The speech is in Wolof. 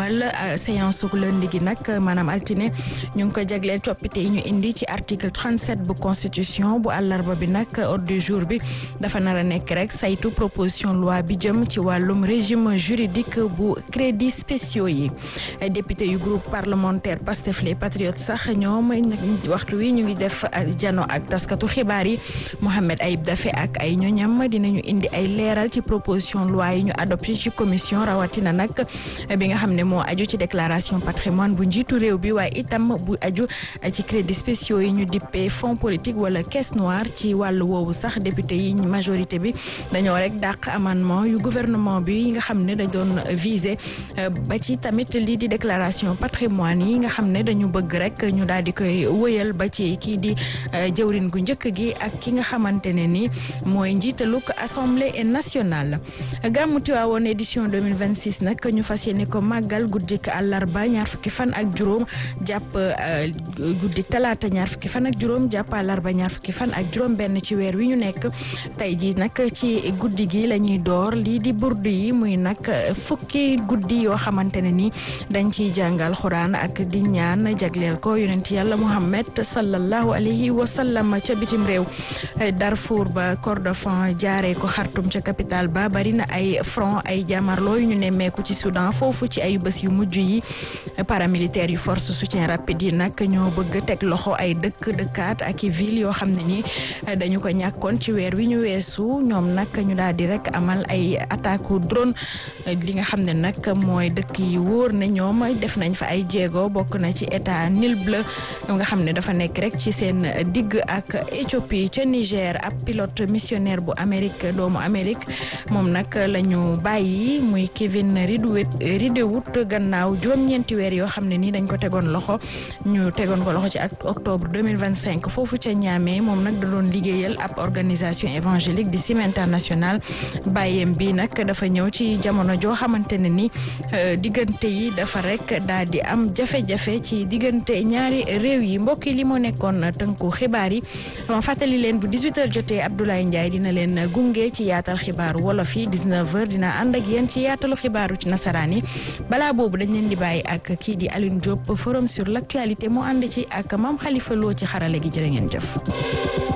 amal séance su lundi gi nag maanaam altine ñu ngi ko jagleel coppite yi ñu indi ci article 37 bu constitution bu àllarba bi nag ordre du jour bi dafa nar a nekk rek saytu proposition loi bi jëm ci wàllum régime juridique bu crédits spéciaux yi député yu groupe parlementaire Pastef les patriotes sax ñoom waxtu wi ñu ngi def jano ak taskatu xibaar yi Mohamed Ayib Daffé ak ay ñoñam dinañu indi ay leeral ci proposition loi yi ñu adopté ci commission rawatina nag bi nga xam ne moo aju ci déclaration patrimoine bu njiitu réew bi waaye itam bu aju ci crédits spéciaux yi ñu dippee fonds politique wala caisse noire ci wàllu woowu sax député yi majorité bi dañoo rek dàq amendement yu gouvernement bi nga xam ne dañ doon viser ba ci tamit lii di déclaration patrimoine yi nga xam ne dañu bëgg rek ñu daal di koy wëyal ba ci kii di jëwrin gu njëkk gi ak ki nga xamante ne ni mooy njiitaluk assemblée nationale gàmmu Tiwaawoon édition 2026 nag ñu fas yéene ko màggal guddik àllarba ñaar fukki fan ak juróom jàpp guddik talaata ñaar fukki fan ak juróom jàpp àllarba ñaar fukki fan ak juróom benn ci weer wi ñu nekk tey ji nag ci guddi gi la ñuy door lii di burdu yi muy nag fukki guddi yoo xamante ne ni dañ ciy jàngal xuraan ak di ñaan jagleel ko yonent yàlla Muhammad sallallahu alayhi wa sallam ca bitim réew Darfour ba Kordofan jaaree ko Khartoum ca capitale ba bari na ay front ay jàmmarloo yu ñu nemmeeku ci Soudan foofu ci ay bés yu mujj yi paramilitaire yu force soutien rapide yi nag ñoo bëgg teg loxo ay dëkk dëkkaat ak i ville yoo xam ne ni dañu ko ñàkkoon ci weer wi ñu weesu ñoom nag ñu daal di rek amal ay attaque drone li nga xam ne nag mooy dëkk yi wóor ne ñoom def nañ fa ay jéego bokk na ci état Nil Bleu nga xam ne dafa nekk rek ci seen digg ak Éthiopie ca Niger ab pilote missionnaire bu Amérique doomu Amérique moom nag la ñu bàyyi muy Kevin Ridley-Wood gannaaw juróom-ñeenti weer yoo xam ne ni dañ ko tegoon loxo ñu tegoon ko loxo ci ak octobre 2025 foofu ca Niamey moom nag da doon liggéeyal ab organisation évangélique di Sim International bàyyeem bi nag dafa ñëw ci jamono joo xamante ne ni diggante yi dafa rek daal di am jafe-jafe ci diggante ñaari réew yi mbokk yi li moo nekkoon tënku xibaar yi ma fàttali leen bu 18h jotee Abdoulaye Ndiaye dina leen gunge ci yaatal xibaaru wolof yi 19h dina ànd ak yéen ci yaatalu xibaaru ci nasaraan yi balaa boobu dañ leen di bàyyi ak kii di Alioune Diop forum sur l' actualité mu ànd ci ak Mame Khalifa Lo ci xarale gi jërë ngeen jëf.